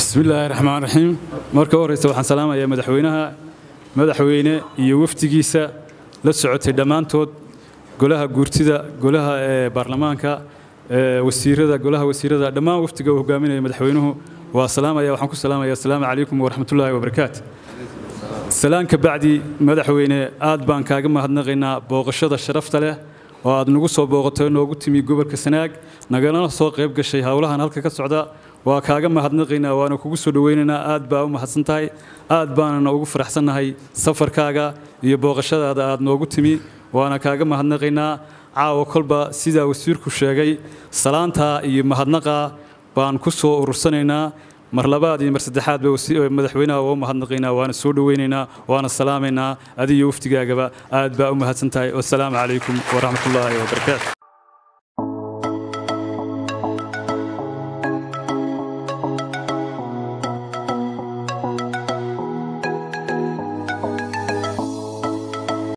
bismi illaahi raxmaan raxiim marka u horreysa waxaan salaamayaa madaxweynaha madaxweyne iyo wafdigiisa la socotay dhammaantood golaha guurtida golaha ee baarlamaanka wasiirada golaha wasiirada dhammaan wafdiga uu hogaaminaya madaxweynuhu waa salaamaya waxaan ku salaamaya asalaamu calaykum waraxmatullaahi wabarakaatu salaan ka bacdi madaxweyne aad baan kaaga mahadnaqaynaa booqashada sharafta leh oo aad nagu soo booqatay noogu timi gobolka sanaag nagalana soo qayb gashay howlahan halka ka socda waa kaaga mahadnaqaynaa waana kugu soo dhoweynaynaa aad baa u mahadsan tahay aad baanana ugu faraxsannahay safarkaaga iyo booqashadaada aad noogu timi waana kaaga mahadnaqaynaa caawa kolba sidaa wasiirku sheegay salaantaa iyo mahadnaqaa baan ku soo urursanaynaa mar labaad iyo mar saddexaad ba madaxweynaha waa u mahadnaqaynaa waana soo dhoweynaynaa waana salaamaynaa adiyo waftigaagaba aad baa u mahadsan tahay wasalaamu calaykum waraxmatullaahi wabarakaatu